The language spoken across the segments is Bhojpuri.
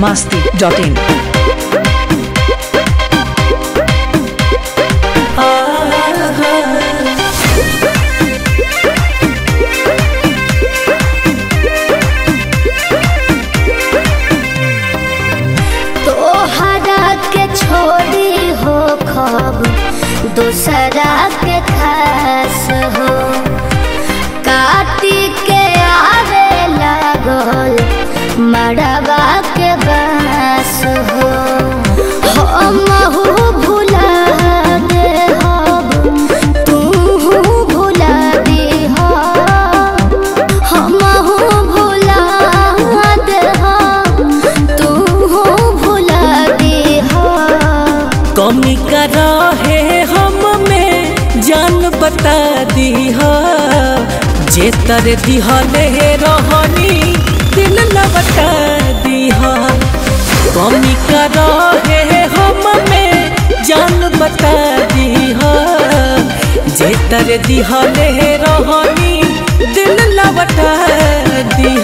masti.in. तोहरा के छोड़ी हो खब दूसरा के खास हो काटी के आवे लागल मड़वा के बास हो हमहू भुला दे हब तू भुला दे हमहू भुला दे तू भुला दे कमी का रहे हम में जान बता दी जे तर दिहले रहनी दिल न बता दी कमी का रहे हम में जान बता दी जे तर दिहले रहनी दिल न बता दी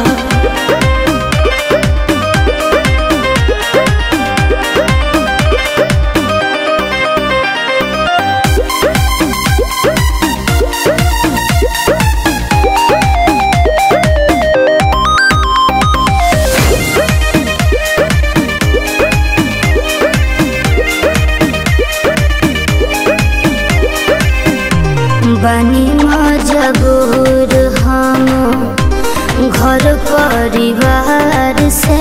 बनी मजबूर हम घर परिवार से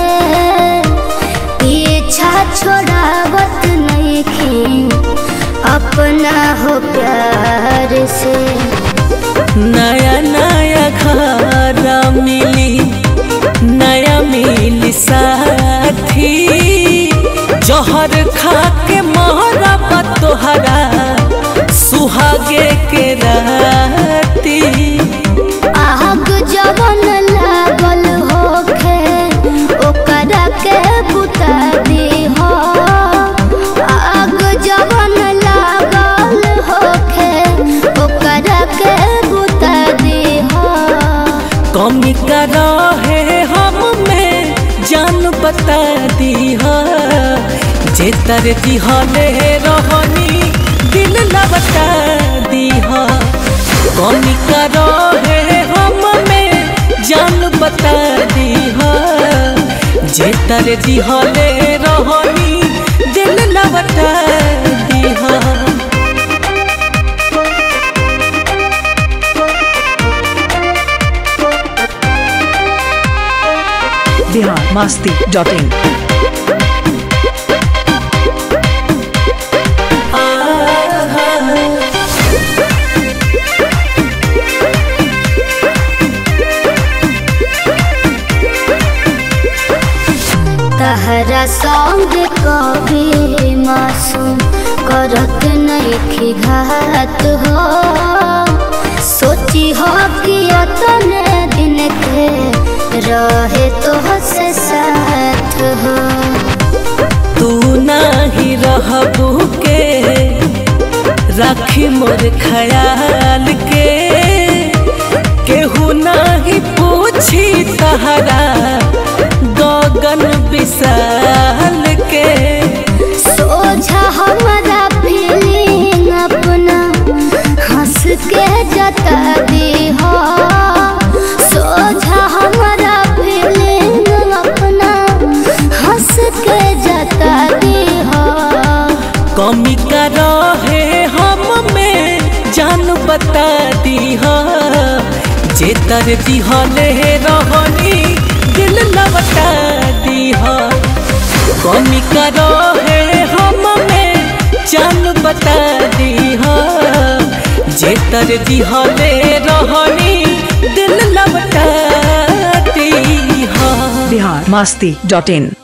पीछा छोड़ावत नहीं अपना हो प्यार से नया नया घर मिली नया मिली साथी जहर खा के मोहरा तोहरा सुहागे के राती आग जवन लागल होखे ओकरा के बुता दी हो आग जवन लागल होखे ओकरा के बुता दी हो कमी का रहे हम में जान बता दी जे तर दिहले रहनी दिल न बता दी कमी का रहे हम में जान बता दी जे तर दिहले रहनी दिल न बता दी Bihar masti.in. तहरा संग कभी मासूम करत नहीं घात हो सोची हो कि अतने दिन के रहे तो से साथ हो तू नाही रहबू के राखी मोर ख्याल के केहू नाही पूछी तहरा गगन विशाल के सोझा हमारा फीलिंग अपना हंस के जता दी हो सोझा हमारा फीलिंग अपना हंस के जता दी हो कमी का रहे हम में जान बता दी जे तर दिहले रहनी दिल न बता दी कमी का रहे हम में जान बता दी जे तर दिहले रहनी दिल न बता दी Bihar masti.in.